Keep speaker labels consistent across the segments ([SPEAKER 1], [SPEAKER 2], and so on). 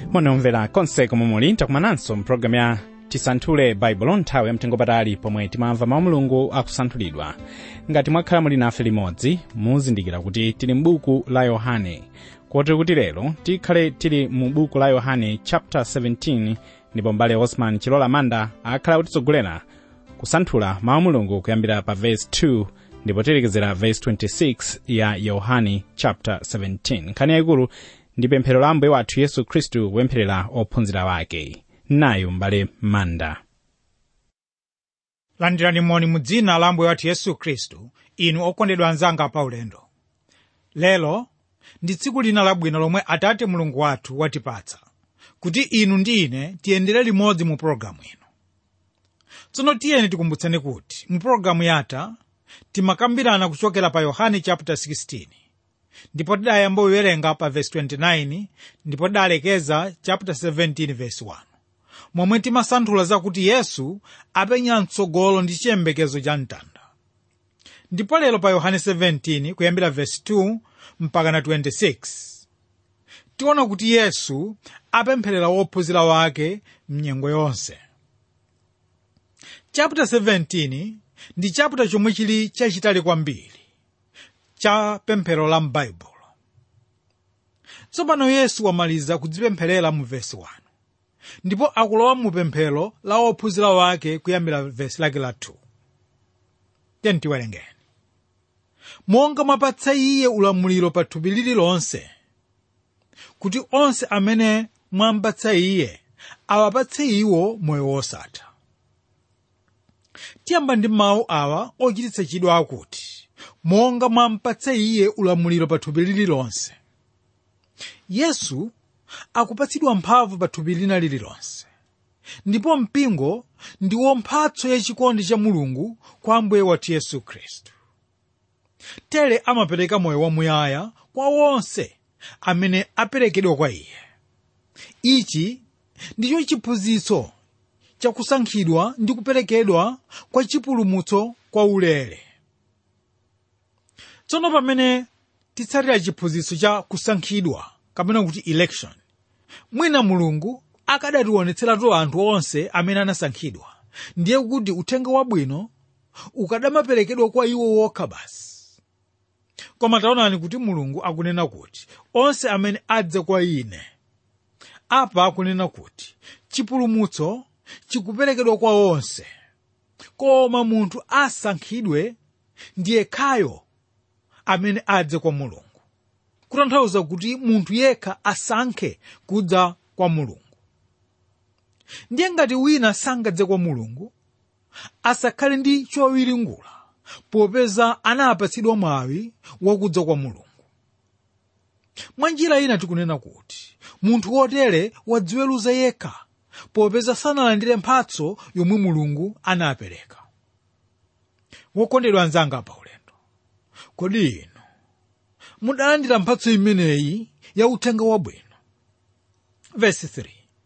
[SPEAKER 1] munomvera konse komwe muli takumananso mpulogalamu ya tisanthule baibulo nthawi yamtengopatali pomwe timamva mawu mulungu akusanthulidwa ngati mwakhala muli nafe limodzi muzindikira kuti tili m'buku la yohane kotero kuti lero tikhale tili mu buku la yohane chapter 17 ndipo mbale osman chilola manda akhala kutitsogolera kusanthula mawu mulungu kuyambira pa verse 2 ndipo tilekezera verse 26 ya yohane chapter 17 nkhani yayikulu ndi pemphero la ambuye wathu yesu khristu kupempherera ophunzira wake nayo mbale manda
[SPEAKER 2] landirani moni mu dzina la ambuye wathu yesu khristu inu okondedwa anzanga pa ulendo lero ndi tsiku lina labwino lomwe atate mulungu wathu watipatsa kuti inu ndi ine tiyendere limodzi mu pologalamu ino tsono tiyeni tikumbutseni kuti mu pologalamu yatha timakambirana kuchokera pa yohane chapter 16 ndipo tidayamba kuwerenga pa verse 29 ndipo tidalekeza chapter 17 verse 1 momwe timasanthula zakuti yesu apenya mtsogolo ndi chiyembekezo cha mtanda ndipo lero pa yohane 17 kuyambira verse 2 mpaka na 26 tiona kuti yesu apempherera wophunzira wake mnyengo yonse chapter 17 ndi chapter chomwe chili chachitali kwambiri cha pemphero la m'baibulo tsopano yesu wamaliza kudzipempherera mu vesi 1 ndipo akulowa mu pemphero la ophunzira wake kuyambira vesi lake la 2 tiyeni tiwerengeni monga mwapatsa iye ulamuliro pa thupi lililonse kuti onse amene mwampatsa iye awapatse iwo moyo wosatha tiyamba ndi mawu awa ochititsa chidwi akuti monga mwampatsa iye ulamuliro pa thupi lililonse yesu akupatsidwa mphamvu pa thupi lina lililonse ndipo mpingo ndiwo mphatso yachikondi cha mulungu kwa ambuye wathu yesu khristu tere amapereka moyo wamuyaya kwa wonse amene aperekedwa kwa iye ichi ndicho chiphunzitso chakusankhidwa ndi kuperekedwa kwa chipulumutso kwa ulere tsono pamene titsatira chiphunzitso cha kusankhidwa kapena kuti election mwina mulungu akadationetseratu anthu onse amene anasankhidwa ndiye kuti uthenga wabwino ukadamaperekedwa kwa iwo wokha basi koma taonani kuti mulungu akunena kuti onse amene adze kwa ine apa akunena kuti chipulumutso chikuperekedwa kwa onse koma munthu asankhidwe ndiye khayo amene adze kwa mulungu kutanthauza kuti munthu yekha asankhe kudza kwa mulungu ndiye ngati wina sangadze kwa mulungu asakhale ndi chowiringula popeza anapatsidwa mwawi wakudza kwa mulungu mwa njira ina tikunena kuti munthu wotere wadziweruza yekha popeza sanalandire mphatso yomwe mulungu anapereka wokondedwa anzanga pa ulendo kodi inu mudalandira mphatso imeneyi ya uthenga wabwino vesi 3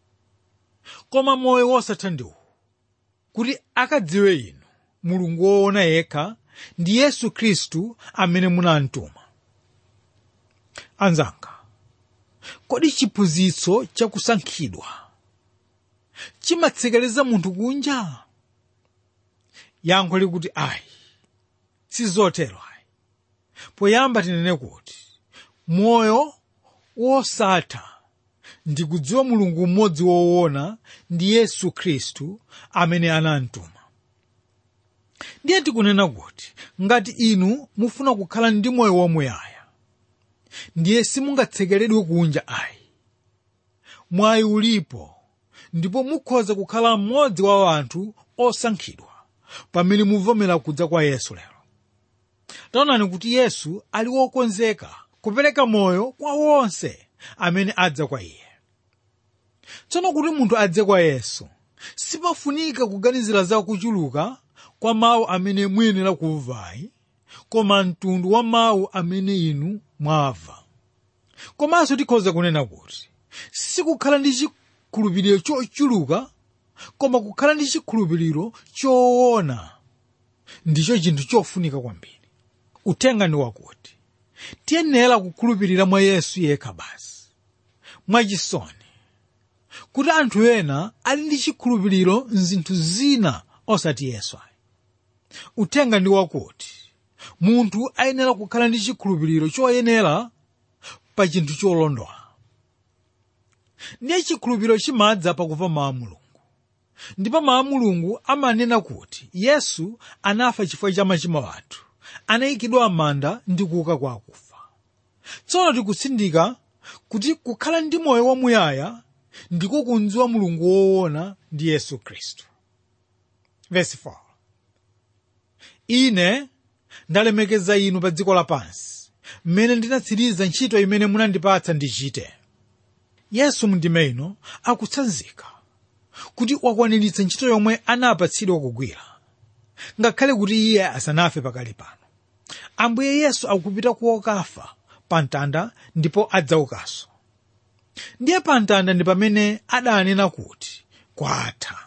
[SPEAKER 2] koma moyo wosatha ndiwu kuti akadziwe inu mulungu woona yekha ndi yesu khristu amene munamtuma anzanga kodi chiphunzitso chakusankhidwa chimatsekereza munthu kunja yankho likuti ayi sizotero ayi poyamba tinene kuti moyo wosatha ndi kudziwa mulungu mmodzi woona ndi yesu khristu amene anamtuma ndiye tikunena kuti ngati inu mufuna kukhala ndi moyo wamuyaya ndiye simungatsekeredwe kunja ayi mwayi ulipo ndipo mukhoza kukhala mmodzi wa anthu osankhidwa pamene muvomera kudza kwa yesu lero taonani kuti yesu ali wokonzeka kupereka moyo kwa wonse amene adza kwa iye tsono kuti munthu adze kwa yesu sipafunika kuganizira za kuchuluka kwa mawu amene muyenera kumvayi koma mtundu wa mawu amene inu mwamva komanso tikhoza kunena kuti sikukhala ndi chikhulupiriro chochuluka koma kukhala ndi chikhulupiriro choona ndicho chinthu chofunika kwambiri uthenga ndi wakuti tiyenera kukhulupirira mwa yesu yekha basi mwachisoni kuti anthu ena ali ndi chikhulupiriro mzinthu zina osati yesu ayi uthenga ndi wakuti munthu ayenera kukhala ndi chikhulupiriro choyenera pa chinthu cholondola ndiye chikhulupiriro chimadza pakumva mawu a mulungu ndipo mawu a mulungu amanena kuti yesu anafa chifukwa cha machimo athu anayikidwa m'manda ndi kuuka kwa akufa tsono tikutsindika kuti kukhala ndi moyo wamuyaya ndiko kudziwa mulungu woona ndi yesu khristu verse 4 ine ndalemekeza inu pa dziko lapansi mmene ndinatsiriza ntchito imene munandipatsa ndichite yesu mundime ino akutsanzika kuti wakwaniritsa ntchito yomwe anapatsidwa kugwira ngakhale kuti iye asanafe pakali pano ambuye yesu akupita kuokafa pa mtanda ndipo adzaukanso ndiye pa mtanda ndi pamene adanena kuti kwatha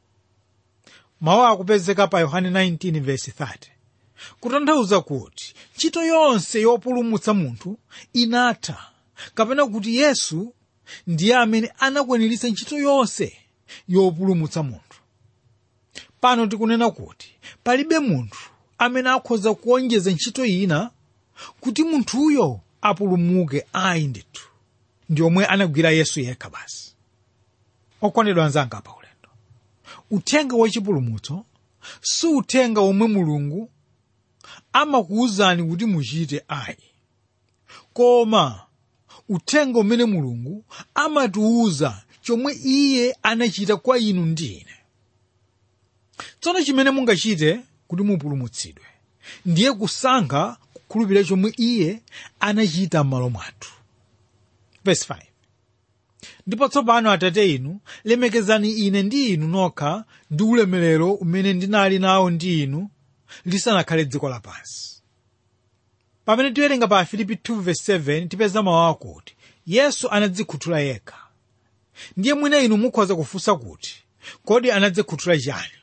[SPEAKER 2] mawu akupezeka pa yohane 19:30 kutanthauza kuti ntchito yonse yopulumutsa munthu inatha kapena kuti yesu ndiye amene anakwaniritsa ntchito yonse yopulumutsa munthu pano tikunena kuti palibe munthu amene akhoza kuonjeza ntchito ina kuti munthuyo apulumuke ayi ndithu ndi omwe anagwira yesu yekha basi okondedwa anzanga pa ulendo uthenga wachipulumutso si uthenga omwe mulungu amakuwuzani kuti muchite ayi koma uthenga umene mulungu amatiwuza chomwe iye anachita kwa inu ndi ine tsono chimene mungachite kuti mupulumutsidwe ndiye kusankha kukhulupirira chomwe iye anachita m'malo mwathu verse 5 ndipo tsopano atate inu lemekezani ine ndi inu nokha ndi ulemerero umene ndinali nawo ndi inu lisanakhale dziko lapansi pamene tiwerenga pa filipi 2:7 tipeza mawu akuti yesu anadzikhuthula yekha ndiye mwine inu mukhoza kufunsa kuti kodi anadzikhuthula chani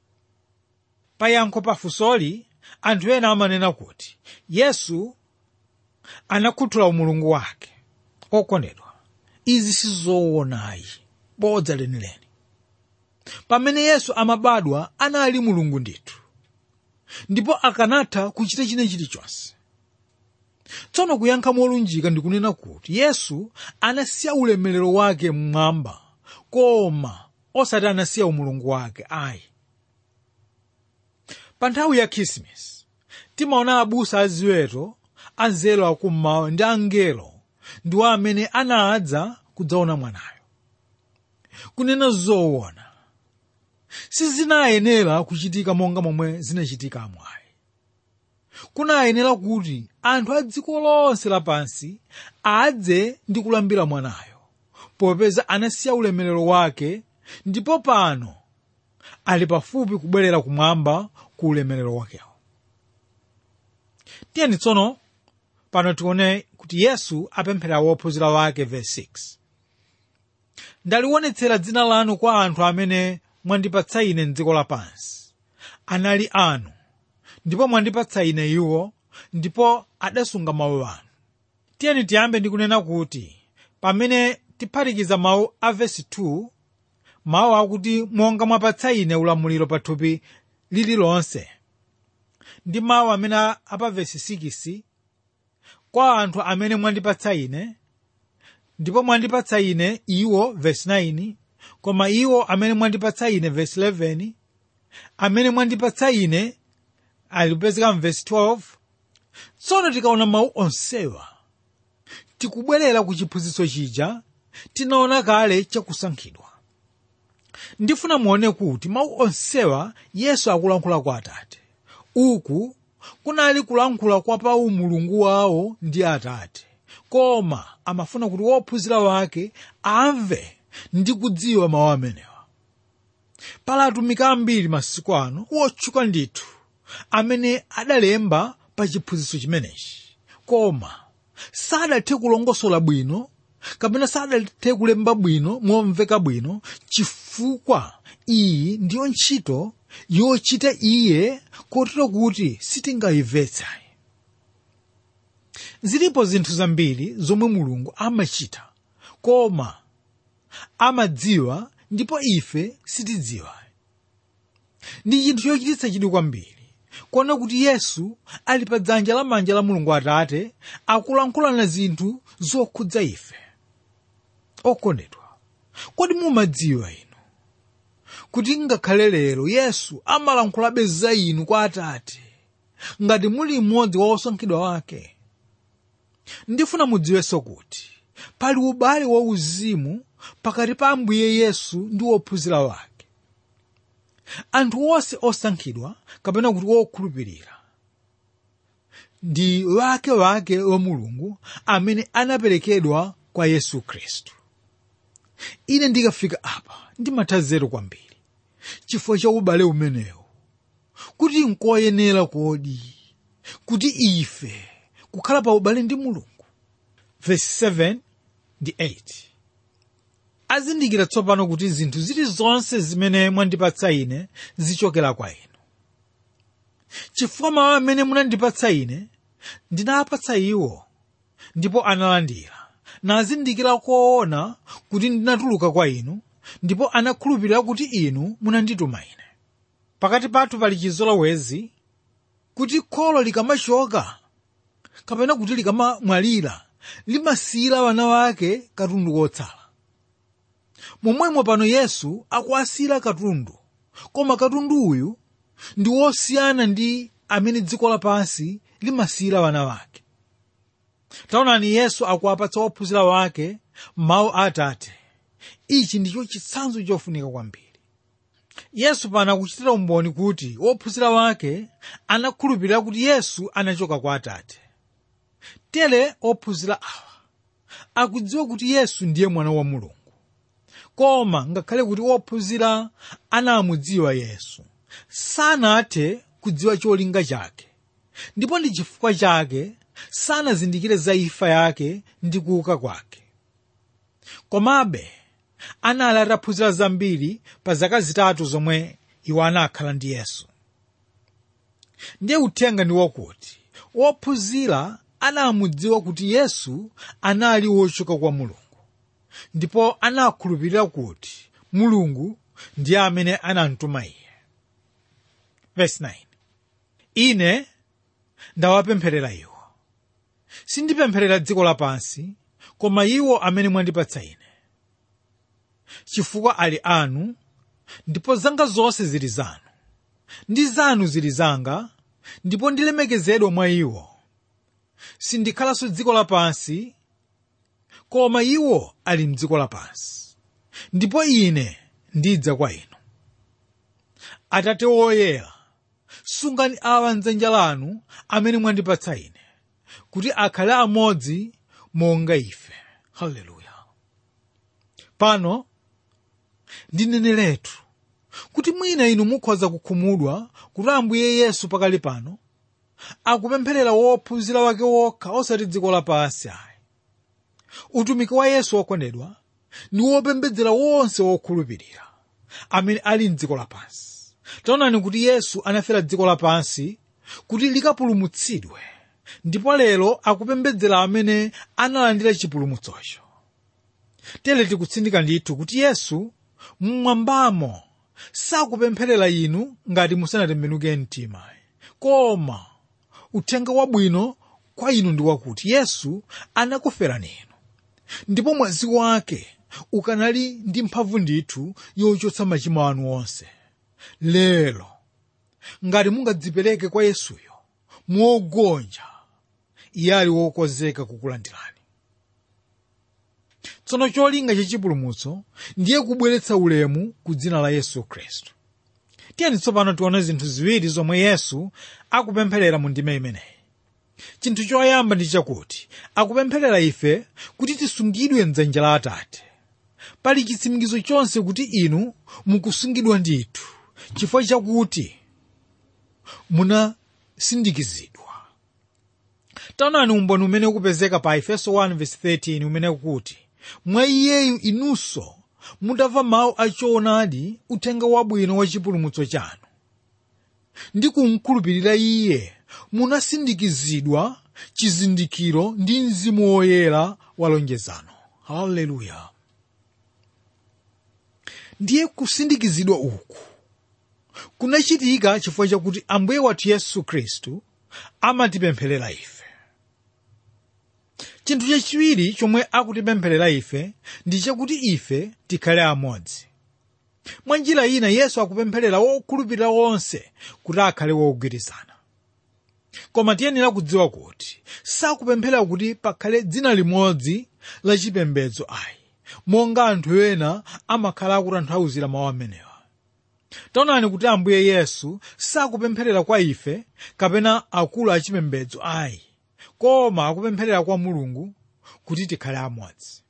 [SPEAKER 2] payankho pafunsoli anthu ena amanena kuti yesu anakhuthula umulungu wake okondedwa izi sizoonayi bodza lenileni pamene yesu amabadwa anali mulungu ndithu ndipo akanatha kuchita china chilichonse tsono kuyankha molunjika ndikunena kuti yesu anasiya ulemerero wake mmwamba koma osati anasiya umulungu wake ayi pa nthawi ya khisimusi timaona abusa aziweto anzelo akummawa ndi angelo ndiwo amene anadza kudzaona mwanayo kunena zoona sizinayenera kuchitika monga momwe zinachitika amwayi kunayenera kuti anthu a dziko lonse lapansi adze ndi kulambira mwanayo popeza anasiya ulemerero wake ndipo pano ali pafupi kubwerera kumwamba ku ulemerero wakewo tiyeni tsono pano tione kuti yesu apemphera wophunzira wake verse 6 ndaliwonetsera dzina lanu kwa anthu amene mwandipatsa ine mdziko lapansi anali anu ndipo mwandipatsa ine iwo ndipo adasunga mawu anu tiyeni tiyambe ndi kunena kuti pamene tiphatikiza mawu a vesi 2 mawu akuti monga mwapatsa ine ulamuliro pa thupi lililonse ndi mawu amene apa vesi 6 kwa anthu amene mwandipatsa ine ndipo mwandipatsa ine iwo vesi 9 koma iwo amene mwandipatsa ine vesi 11 amene mwandipatsa ine alipezeka mvesi 12 tsono tikaona mawu onsewa tikubwerera ku chiphunzitso chija tinaona kale chakusankhidwa ndifuna muone kuti mawu onsewa yesu akulankhula kwa atate uku kunali kulankhula kwa pa umulungu wawo ndi atate koma amafuna kuti wophunzira wake amve ndi kudziwa mawu amenewa pala atumiki ambiri masiku ano wotchuka ndithu amene adalemba pa chiphunzitso chimenechi koma sadathe kulongosola bwino kapena sadathe kulemba bwino momveka bwino chifukwa iyi ndiyo ntchito yochita iye kotero kuti sitingayimvetse zilipo zinthu zambiri zomwe mulungu amachita koma amadziwa ndipo ife sitidziwa ndi chinthu chochititsa chidwi kwambiri kuona kuti yesu ali pa dzanja lamanja la mulungu atate akulankhulana zinthu zokhudza ife okondedwa kodi mumadziwa inu kuti ngakhale lero yesu amalankhulabe za inu kwa atate ngati muli mmodzi wa osankhidwa wake ndifuna mudziwenso kuti pali ubale wa uzimu pakati pa ambuye yesu ndi wophunzira wake anthu onse osankhidwa kapena kuti wokhulupirira ndi wake wake wa mulungu amene anaperekedwa kwa yesu khristu ine ndikafika apa ndimatha zero kwambiri chifukwa cha ubale umenewu kuti nkoyenera kodi kuti ife kukhala pa ubale ndi mulungu verse 7 ndi 8 azindikira tsopano kuti zinthu zilizonse zimene mwandipatsa ine zichokera kwa inu chifukwa mawu amene munandipatsa ine ndinapatsa iwo ndipo analandira nazindikira koona kuti ndinatuluka kwa inu ndipo anakhulupirira kuti inu munandituma ine pakati pathu pali chizolowezi kuti kholo likamachoka kapena kuti likamamwalira limasiyira wana wake katundu kotsala momwemo pano yesu akuwasiyira katundu koma katundu uyu ndi wosiyana ndi amene dziko lapansi limasiyira wana wake taonani yesu akuwapatsa ophunzira wake mawu a atate ichi ndicho chitsanzo chofunika kwambiri yesu pano akuchitira umboni kuti ophunzira wake anakhulupirira kuti yesu anachoka kwa atate tere ophunzira awa akudziwa kuti yesu ndiye mwana wa mulungu koma ngakhale kuti ophunzira anamudziwa yesu sanathe kudziwa cholinga chake ndipo ndi chifukwa chake sanazindikire za imfa yake ndi kuuka kwake komabe anali ataphunzira zambiri pa zaka zitatu zomwe iwo anakhala ndi yesu ndiye uthenga ndi wakuti wophunzira anamudziwa kuti yesu anali wochoka kwa mulungu ndipo anakhulupirira kuti mulungu ndiye amene anamtuma iye Verse 9. ine ndawapempherera iwo sindipempherera dziko lapansi koma iwo amene mwandipatsa ine chifukwa ali anu ndipo zanga zonse zili zanu ndi zanu zili zanga ndipo ndilemekezedwa mwa iwo sindikhalanso dziko lapansi koma iwo ali mdziko lapansi ndipo ine ndidza kwa inu atate woyera sungani awa mdzanja lanu amene mwandipatsa ine kuti akhale amodzi monga ife haleluya pano ndineneretu kuti mwina inu mukhoza kukhumudwa kuti ambuye yesu pakali pano akupempherera wophunzira wake wokha osati dziko lapansi ayi utumiki wa yesu wokondedwa ndi wopembedzera wonse wokhulupirira amene ali mdziko lapansi taonani kuti yesu anafera dziko lapansi kuti likapulumutsidwe ndipo lero akupembedzera amene analandira chipulumutsocho tere tikutsindika ndithu kuti yesu mmwambamo sakupempherera inu ngati musanatembenuke mtima koma uthenga wabwino kwa inu ndi wakuti yesu anakuferani inu ndipo mwazi wake ukanali ndi mphamvu ndithu yochotsa machimo anu onse lero ngati mungadzipereke kwa yesuyo mogonja iye ali wokonzeka kukulandirani tsono cholinga chachipulumutso ndiye kubweretsa ulemu ku dzina la yesu khristu tiyeni tsopano tione zinthu ziwiri zomwe yesu akupempherera mu ndime imeneyi chinthu choyamba ndi chakuti akupempherera ife kuti tisungidwe mdzanja la atate pali chitsimikizo chonse kuti inu mukusungidwa ndithu chifukwa chakuti munasindikizidwa taonani umboni umene ukupezeka pa efeso 1:13 umene ukuti mwa iyeyu inunso mutamva mawu achoonadi uthenga wabwino wa chipulumutso chanu ndi kumkhulupirira iye munasindikizidwa chizindikiro ndi mzimu woyera wa lonjezano haleluya ndiye kusindikizidwa uku kunachitika chifukwa chakuti ambuye wathu yesu khristu amatipempherera ife chinthu chachiwiri chomwe akutipempherera ife ndi chakuti ife tikhale amodzi mwa njira ina yesu akupempherera wokhulupirira wonse kuti akhale wogwirizana koma tiyenera kudziwa kuti sakupemphera kuti pakhale dzina limodzi la chipembedzo ayi monga anthu ena amakhala akutanthauzira mawu amenewa taonani kuti ambuye yesu sakupempherera kwa ife kapena akulu achipembedzo ayi koma akupempherera kwa mulungu kuti tikhale amodzi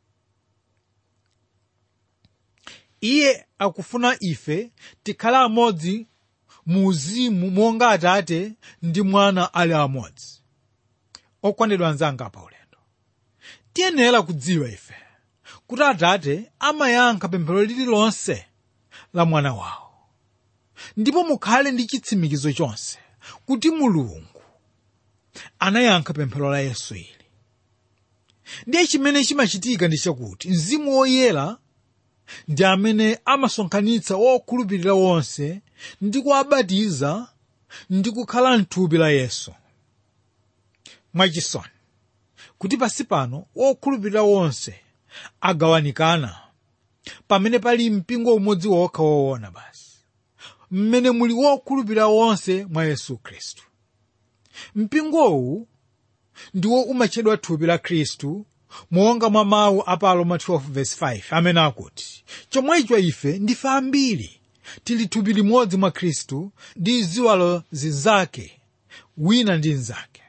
[SPEAKER 2] iye akufuna ife tikhale amodzi mu uzimu monga atate ndi mwana ali amodzi okondedwa anzanga pa ulendo tiyenera kudziwa ife kuti atate amayankha pemphero lililonse la mwana wawo ndipo mukhale ndi chitsimikizo chonse kuti mulungu anayankha pemphero la yesu ili ndiye chimene chimachitika ndi chakuti mzimu woyera ndi amene amasonkhanitsa wokhulupirira wonse ndi kuwabatiza ndi kukhala mthupi la yesu mwachisoni kuti pasi pano wokhulupirira wonse agawanikana pamene pali mpingo umodzi wokha woona basi mmene muli wokhulupirira wonse mwa yesu khristu mpingowu ndiwo umatchedwa thupi la khristu monga mwa mawu a pa roma 12:5 amene akuti chomwecho ife ndife ambiri tili thupi limodzi mwa khristu ndi ziwalo zinzake wina ndi mnzake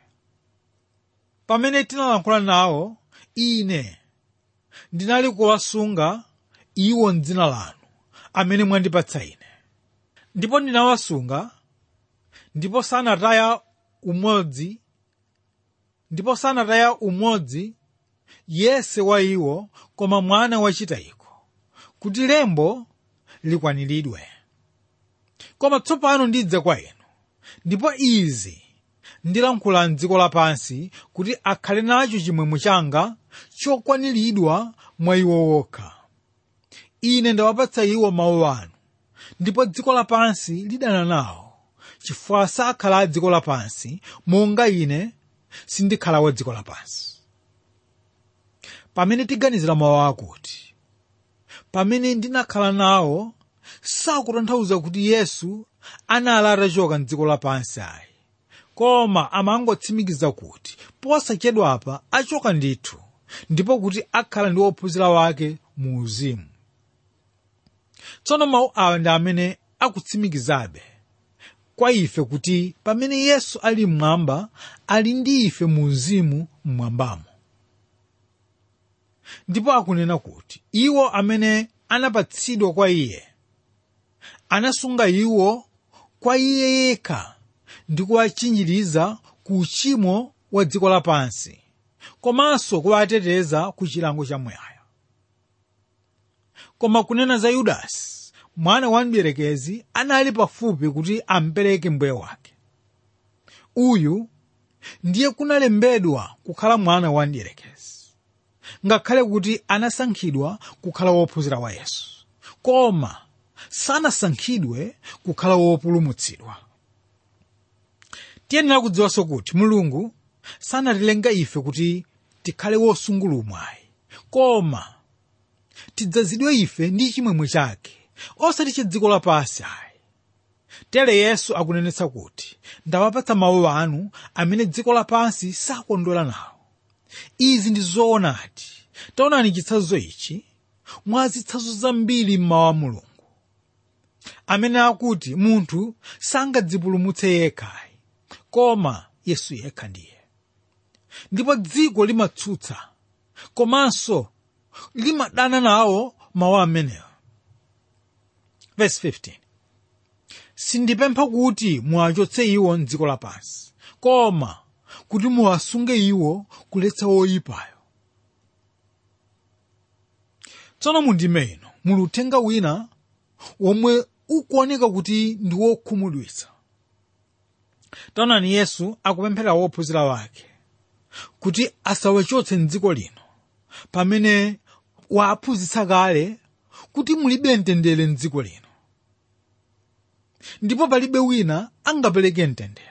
[SPEAKER 2] pamene tinalankhula nawo ine ndinali kuwasunga iwo mdzina lanu amene mwandipatsa ine ndipo ndinawasunga ndipo sanataya umodzi ndipo sanataya umodzi yese wa iwo koma mwana wachitayiko kuti lembo likwaniridwe koma tsopano ndidza kwa inu ndipo izi ndilankhula mdziko lapansi kuti akhale nacho chimwemwe changa chokwaniridwa mwa iwo wokha ine ndawapatsa iwo mawu anu ndipo dziko lapansi lidana nawo chifukwa sakhala a dziko lapansi monga ine sindikhala wa dziko lapansi pamene tiganizira mawu akuti pamene ndinakhala nawo sakutanthauza kuti yesu anali atachoka mdziko lapansi ayi koma amangotsimikiza kuti posachedwapa achoka ndithu ndipo kuti akhala ndi ophunzira wake mu uzimu tsono mawu awa ndi amene akutsimikizabe kwa ife kuti pamene yesu ali mmwamba ali ndi ife mu uzimu mmwambamo ndipo akunena kuti iwo amene anapatsidwa kwa iye anasunga iwo kwa iye yekha ndi kuwachinjiriza ku uchimo wa dziko lapansi komanso kuwateteza ku chilango chamuyaya koma kunena za yudasi mwana wa mdierekezi anali pafupi kuti ampereke mbuye wake uyu ndiye kunalembedwa kukhala mwana wa mdierekezi ngakhale kuti anasankhidwa kukhala wophunzira wa yesu koma sanasankhidwe kukhala wopulumutsidwa tiyenera kudziwanso kuti mulungu sanatilenga ife kuti tikhale wosungulumwayi koma tidzazidwe ife ndi chimwemwe chake osati cha dziko lapansi ayi tere yesu akunenetsa kuti ndawapatsa mawu anu amene dziko lapansi sakondwera nawo izi ndi zoonadi taonani chitsanzo ichi mwa zitsanzo zambiri mmawu a mulungu amene akuti munthu sangadzipulumutse yekhayi koma yesu yekha ndiye ndipo dziko limatsutsa komanso limadana nawo mawu amenewa verse 15 sindipempha kuti muwachotse iwo mdziko lapansi koma kuti muwasunge iwo kuletsa woyipayo tsono mundime ino muli uthenga wina womwe ukuoneka kuti ndi wokhumudwitsa taonani yesu akupemphera wophunzira wake kuti asawachotse mdziko lino pamene waaphunzitsa kale kuti mulibe mtendere mdziko lino ndipo palibe wina angapereke mtendere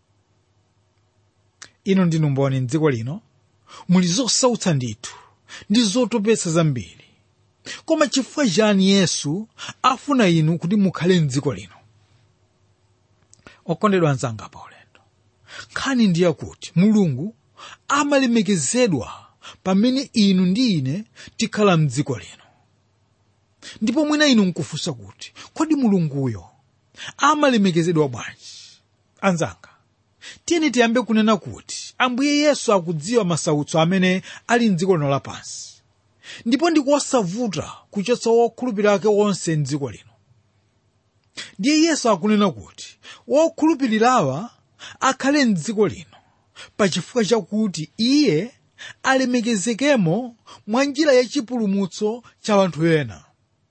[SPEAKER 2] ino ndinu mboni mdziko lino muli zosautsa ndithu ndi zotopetsa zambiri koma chifukwa chani yesu afuna inu kuti mukhale mdziko lino okondedwa anzanga pa ulendo nkhani ndiye kuti mulungu amalemekezedwa pamene inu ndi ine tikhala mdziko lino ndipo mwina inu nkufunsa kuti kodi mulunguyo amalemekezedwa bwanji anzanga tiyeni tiyambe kunena kuti ambuye yesu akudziwa masautso amene ali mdziko lino lapansi ndipo ndikosavuta kuchotsa wokhulupirira ake wonse mdziko lino ndiye yesu akunena kuti wokhulupirirawa akhale mdziko lino pachifukwa chakuti iye alemekezekemo mwa njira yachipulumutso cha anthu ena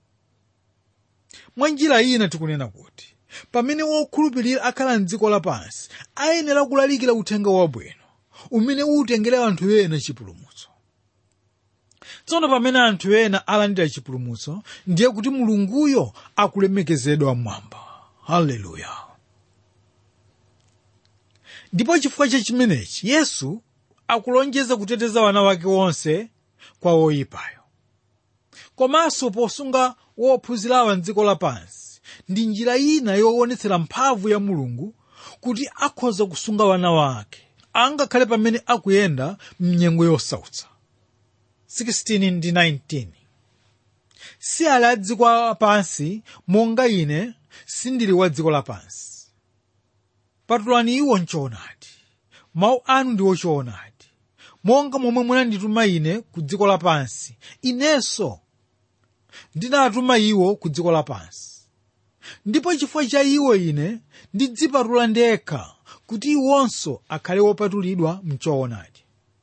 [SPEAKER 2] mwa njira ina tikunena kuti pamene wokhulupirira akhala mdziko lapansi ayenera kulalikira uthenga wabwino umene utengere anthu ena chipulumutso tsono pamene anthu ena alandira chipulumutso ndiye kuti mulunguyo akulemekezedwa mmwamba haleluya ndipo chifukwa cha chimenechi yesu akulonjeza kuteteza wana wake wonse kwa woyipayo komanso posunga wophunzirawa mdziko lapansi ndi njira ina yoonetsera mphamvu ya mulungu kuti akhoza kusunga wana wake angakhale pamene akuyenda mnyengo yosautsa 16 ndi 19 si ali a dziko lapansi monga ine sindili wa dziko lapansi patulani iwo mchoonadi mawu anu ndiwo choonadi monga momwe munandituma ine ku dziko lapansi inenso ndinatuma iwo ku dziko lapansi ndipo chifukwa cha iwo ine ndidzipatula ndekha kuti iwonso akhale wopatulidwa mchoonadi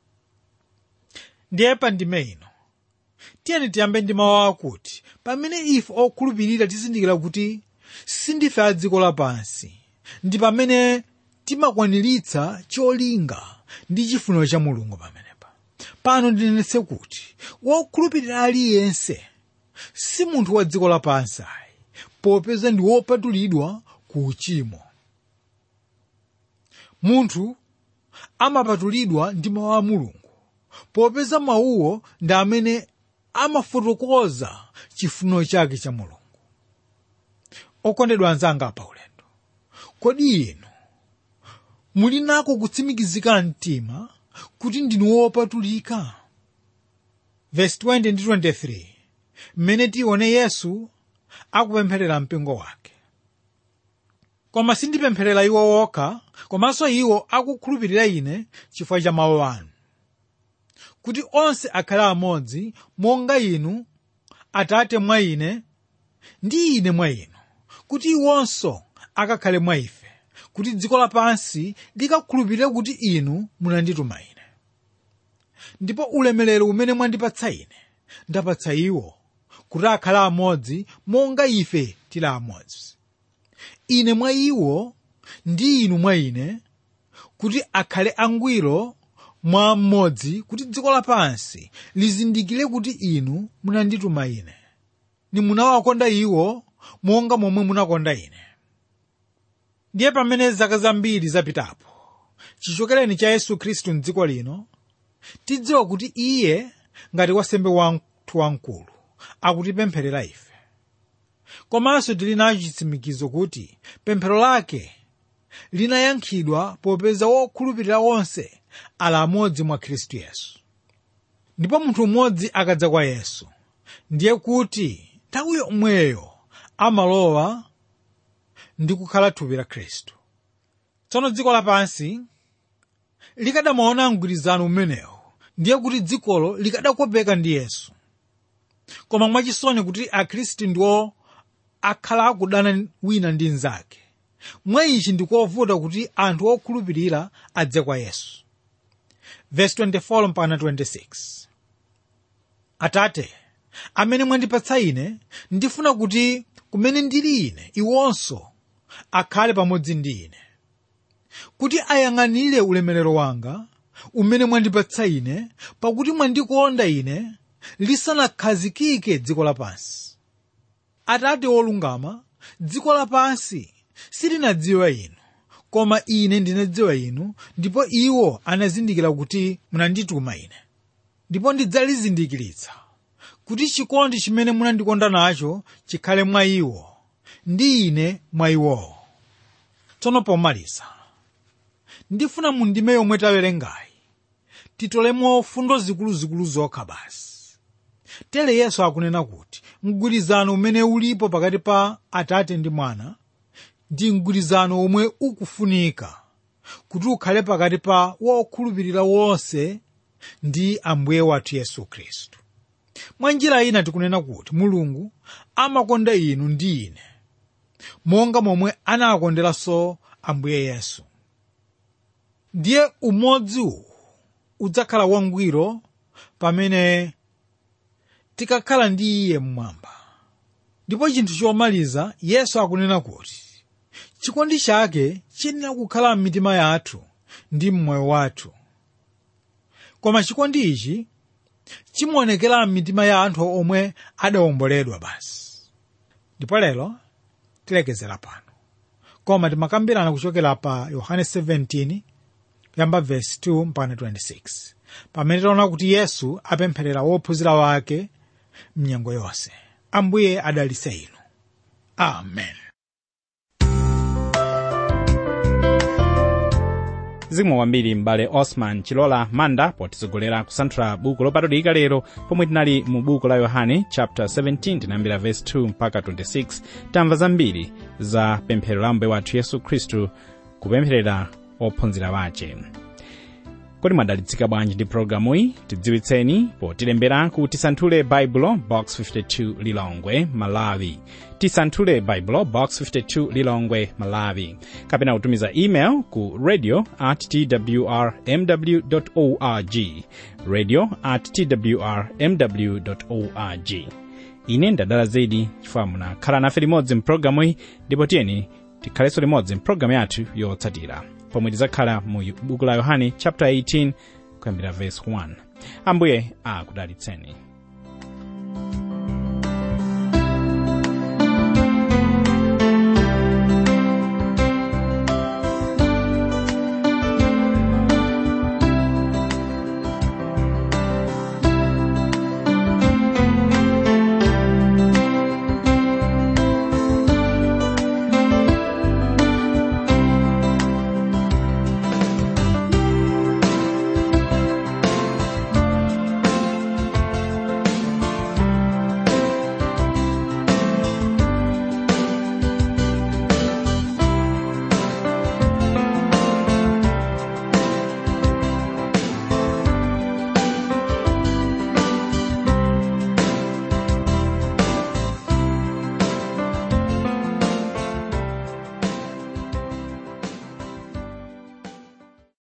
[SPEAKER 2] ndiye pa ndime ino tiyeni tiyambe ndi mawu akuti pamene ife okhulupirira tizindikira kuti sindife a dziko lapansi ndi pamene timakwaniritsa cholinga ndi chifuniro cha mulungu pamenepa pano ndinenetse kuti wokhulupirira aliyense si munthu wa dziko lapansi ayi popeza ndi wopatulidwa ku uchimo munthu amapatulidwa ndi mawu a mulungu popeza mawuwo ndi amene amafotokoza chifuniro chake cha mulungu okondedwa anzanga pa ulendo kodi inu muli nako kutsimikizika mtima kuti ndinu wopatulika verse 20 ndi 23 mmene tione yesu akupempherera mpingo wake koma sindipempherera iwo okha komanso iwo akukhulupirira ine chifukwa cha mawu anu kuti onse akhale amodzi monga inu atate mwa ine ndi ine mwa inu kuti iwonso akakhale mwa ife kuti dziko lapansi likakhulupirire kuti inu munandituma ine ndipo ulemerero umene mwandipatsa ine ndapatsa iwo kuti akhale amodzi monga ife tili amodzi ine mwa iwo ndi inu mwa ine kuti akhale angwiro mwa mmodzi kuti dziko lapansi lizindikire kuti inu munandituma ine nimunawakonda iwo monga momwe munakonda ine ndiye pamene zaka zambiri zapitapo chichokereni cha yesu khristu mdziko lino tidziwa kuti iye ngati wasembe wathu wamkulu akutipempherera ife komanso tili nacho chitsimikizo kuti pemphero lake linayankhidwa popeza wokhulupirira onse ali amodzi mwa khristu yesu ndipo munthu mmodzi akadza kwa yesu ndiye kuti nthawi yomweyo amalowa ndi kukhala thupi la khristu tsono dziko lapansi likadamaona mgwirizano umenewu ndiye kuti dzikolo likadakopeka ndi yesu koma mwachisoni kuti akhristu ndiwo akhala akudana wina ndi mnzake mwa ichi ndikovuta kuti anthu okhulupirira adze kwa yesu verse 24 mpaka 26 atate amene mwandipatsa ine ndifuna kuti kumene ndili ine iwonso akhale pamodzi ndi ine kuti ayang'anire ulemerero wanga umene mwandipatsa ine pakuti mwandikonda ine lisanakhazikike dziko lapansi atate wolungama dziko lapansi silinadziwa inu koma ine ndinadziwa inu ndipo iwo anazindikira kuti munandituma ine ndipo ndidzalizindikiritsa kuti chikondi chimene munandikonda nacho chikhale mwa iwo ndi ine mwa iwowo tsono pomaliza ndifuna mu ndime yomwe tawerengayi titolemo fundo zikuluzikulu zokha basi tere yesu akunena kuti mgwirizano umene ulipo pakati pa atate ndi mwana ndi mgwirizano omwe ukufunika kuti ukhale pakati pa wokhulupirira wonse ndi ambuye wathu yesu khristu mwa njira ina tikunena kuti mulungu amakonda inu ndi ine monga momwe anakonderanso ambuye yesu ndiye umodzi uwu udzakhala wangwiro pamene tikakhala ndi iye mmwamba ndipo chinthu chomaliza yesu akunena kuti chikondi chake chiyenera kukhala m'mitima yathu ndi mmoyo wathu koma chikondi ichi chimaonekera m'mitima ya anthu omwe adawomboledwa basi ndipo lero tilekezera pano koma timakambirana kuchokera pa yohane 17 kuyamba vesi 2 mpaka 26 pamene tiona kuti yesu apempherera wophunzira wake mnyengo yonse ambuye adalitse inu amen
[SPEAKER 1] zikomo kwambiri m'bale osman chilola manda potitsogolera kusanthula buku lopatulika lero pomwe tinali mu buku la yohane chapter 17 tinayambira verse 2 mpaka 26 tamva zambiri za pemphero la mbuye wathu yesu khristu kupempherera ophunzira wace kodi mwadalitsika bwanji ndi pologalamu iyi tidziwitseni potilembera ku tisanthule baibulo box 52 lilongwe malawi tisanthule baibulo box 52 lilongwe malawi kapena kutumiza email ku radio at twr mw org radio at twr mw org ine ndadala zedi chifukwa munakhala nafe limodzi mpulogalamu iyi ndipo tiyeni tikhalenso limodzi mpulogalamu yathu yotsatira pomwe tidzakhala mu buku la yohane chapter 18 kuyambira verse 1 ambuye akudalitseni